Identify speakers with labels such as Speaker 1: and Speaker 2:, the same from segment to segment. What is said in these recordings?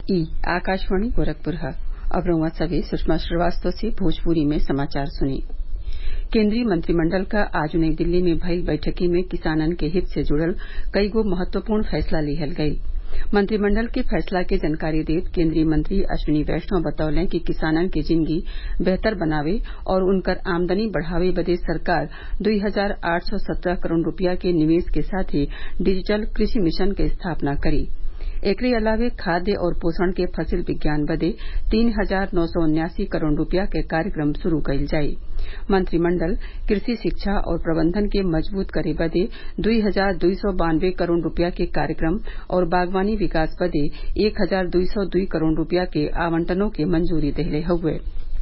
Speaker 1: ई आकाशवाणी गोरखपुर है अब रउआ सभे सुषमा श्रीवास्तव से भोजपुरी में समाचार सुनी केन्द्रीय मंत्रिमंडल क आज नई दिल्ली में भईल बैठकी में किसानन के हित से जुड़ल कईगो महत्वपूर्ण फैसला लिहल गईल मंत्रिमंडल के फैसला के जानकारी देत केन्द्रीय मंत्री अश्विनी वैष्णव बतौले कि किसानन के जिंदगी बेहतर बनावे और उनकर आमदनी बढ़ावे बदे सरकार दुई हजार आठ सौ सत्रह करोड़ रूपया के निवेश के साथे डिजिटल कृषि मिशन के स्थापना करी एकरे अलावे खाद्य और पोषण के फसिल विज्ञान बदे तीन हजार नौ सौ उन्यासी करोड़ रूपया के कार्यक्रम शुरू कईल जाई मंत्रिमंडल कृषि शिक्षा और प्रबंधन के मजबूत करे बदे दुई हजार दुई सौ बानवे करोड़ रूपया के कार्यक्रम और बागवानी विकास बदे एक हजार दुई सौ दुई करोड़ रूपया के आवंटनों के मंजूरी देले हउवे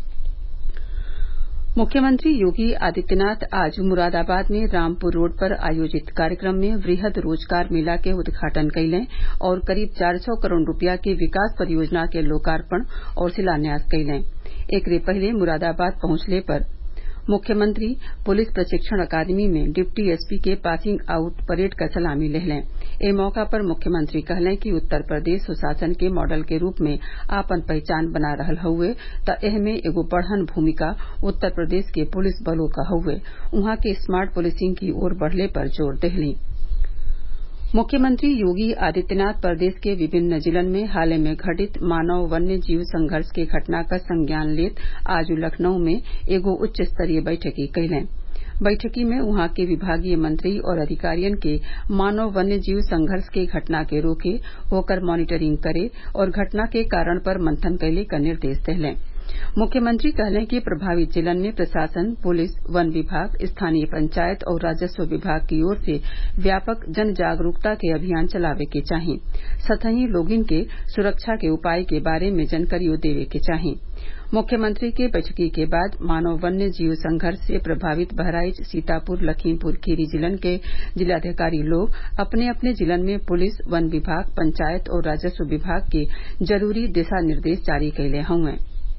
Speaker 1: मुख्यमंत्री योगी आदित्यनाथ आज मुरादाबाद में रामपुर रोड पर आयोजित कार्यक्रम में वृहद रोजगार मेला के उद्घाटन कइलें और करीब चार सौ करोड़ रूपया के विकास परियोजना के लोकार्पण और शिलान्यास कइलें एकरे पहिले मुरादाबाद पहुंचले पर मुख्यमंत्री पुलिस प्रशिक्षण अकादमी में डिप्टी एसपी के पासिंग आउट परेड क सलामी लेहलें ए मौका पर मुख्यमंत्री कहलें कि उत्तर प्रदेश सुशासन के मॉडल के रूप में आपन पहचान बना रहल हउवे त एहमे एगो बड़हन भूमिका उत्तर प्रदेश के पुलिस बलों क हउवे उहाँ के स्मार्ट पुलिसिंग की ओर बढ़ले पर जोर देहलीं मुख्यमंत्री योगी आदित्यनाथ प्रदेश के विभिन्न जिलन में हाल में घटित मानव वन्य जीव संघर्ष के घटना क संज्ञान लेत आज लखनऊ में एगो उच्च स्तरीय बैठकी कइलें बैठकी में उहाँ के विभागीय मंत्री और अधिकारियन के मानव वन्य जीव संघर्ष के घटना के रोके ओकर मॉनिटरिंग करे और घटना के कारण पर मंथन कैले क निर्देश देहलें मुख्यमंत्री कहलें कि प्रभावित जिलन में प्रशासन पुलिस वन विभाग स्थानीय पंचायत और राजस्व विभाग की ओर से व्यापक जन जागरूकता के अभियान चलावे के चाही सतही लोगिन के सुरक्षा के उपाय के बारे में जानकारियों देवे के चाही मुख्यमंत्री के बैठकी के बाद मानव वन्य जीव संघर्ष से प्रभावित बहराइच सीतापुर लखीमपुर खीरी जिलन के जिलाधिकारी लोग अपने अपने जिलन में पुलिस वन विभाग पंचायत और राजस्व विभाग के जरूरी दिशा निर्देश जारी कैले हउवे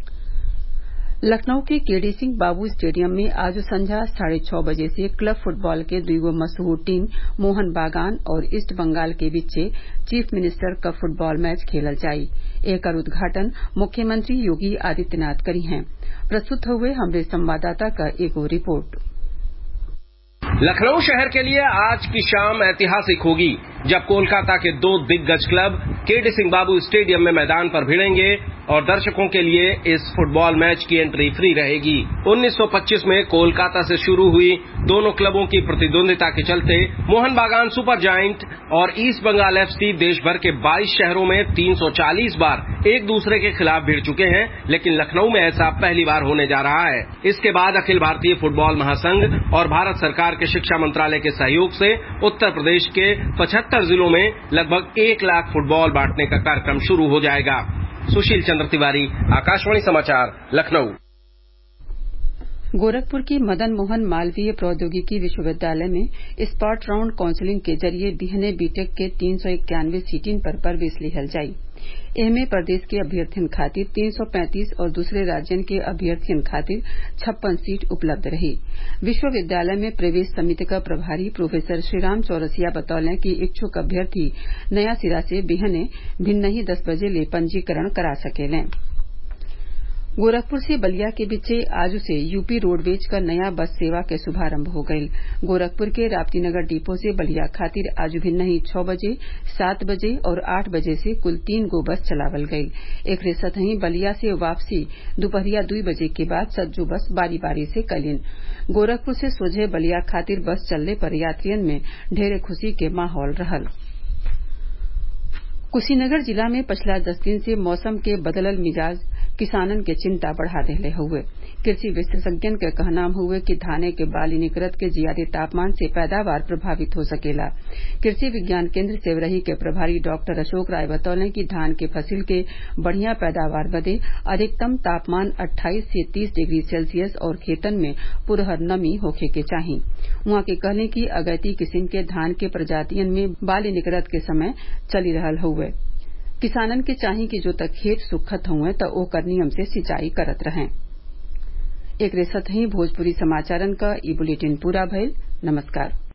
Speaker 1: लखनऊ के केडी सिंह बाबू स्टेडियम में आज संझा साढ़े छह बजे से क्लब फुटबॉल के दुगो मशहूर टीम मोहन बागान और ईस्ट बंगाल के बीचे chief minister cup football match खेलल जाई एकर उद्घाटन मुख्यमंत्री योगी आदित्यनाथ करी हैं प्रस्तुत हुए हमरे संवाददाता का एगो रिपोर्ट
Speaker 2: लखनऊ शहर के लिए आज की शाम ऐतिहासिक होगी जब कोलकाता के दो दिग्गज क्लब केडी सिंह बाबू स्टेडियम में मैदान पर भिड़ेंगे और दर्शकों के लिए इस फुटबॉल मैच की एंट्री फ्री रहेगी 1925 में कोलकाता से शुरू हुई दोनों क्लबों की प्रतिद्वंदिता के चलते मोहन बागान सुपर जायंट और ईस्ट बंगाल एफसी देश भर के 22 शहरों में 340 बार एक दूसरे के खिलाफ भिड़ चुके हैं लेकिन लखनऊ में ऐसा पहली बार होने जा रहा है इसके बाद अखिल भारतीय फुटबॉल महासंघ और भारत सरकार के शिक्षा मंत्रालय के सहयोग से उत्तर प्रदेश के पचहत्तर जिलों में लगभग एक लाख फुटबॉल बांटने का कार्यक्रम शुरू हो जाएगा सुशील चंद्र तिवारी आकाशवाणी समाचार लखनऊ
Speaker 1: गोरखपुर के मदन मोहन मालवीय प्रौद्योगिकी विश्वविद्यालय में स्पॉट राउंड काउंसिलिंग के जरिए बिहने बीटेक के तीन सौ इक्यानवे सीटिन पर प्रवेश लिहल जाई एहमे प्रदेश के अभ्यर्थियन खातिर तीन सौ पैंतीस और दूसरे राज्यन के अभ्यर्थियन खातिर छप्पन सीट उपलब्ध रही विश्वविद्यालय में प्रवेश समिति का प्रभारी प्रोफेसर श्रीराम चौरसिया बतौलें कि इच्छुक अभ्यर्थी नया सिरा से बिहने भिन्नही दस बजे ले पंजीकरण करा सकेलें गोरखपुर से बलिया के बीचे आज से यूपी रोडवेज का नया बस सेवा के शुभारंभ हो गईल गोरखपुर के राप्तीनगर डिपो से बलिया खातिर आज भिन्नही छह बजे सात बजे और आठ बजे से कुल तीन गो बस चलावल गईल एकरे सतही बलिया से वापसी दोपहरिया दुई बजे के बाद सज्जो बस बारी बारी से कलिन गोरखपुर से सोझे बलिया खातिर बस चलने पर यात्रियन में ढेरे खुशी के माहौल रहल कुशीनगर जिला में पिछला दस दिन से मौसम के बदलल मिजाज किसानन के चिंता बढ़ा देले हउवे कृषि विशेषज्ञन के कहनाम हउवे कि धाने के बाली निकरत के जियादे तापमान से पैदावार प्रभावित हो सकेला कृषि विज्ञान केंद्र सेवरही के प्रभारी डॉक्टर अशोक राय बतौले कि धान के फसिल के बढ़िया पैदावार बदे अधिकतम तापमान 28 से 30 डिग्री सेल्सियस और खेतन में पुरहर नमी होखे के चाही उहाँ के कहले कि अगैती किस्म के धान के प्रजातियन में बाली निकरत के समय चली रहल हउवे किसानन के चाही कि जो तक खेत सुखत हुए त ओकर नियम से सिंचाई करत रहें एकरे सतही भोजपुरी समाचारन क ई बुलेटिन पूरा भइल नमस्कार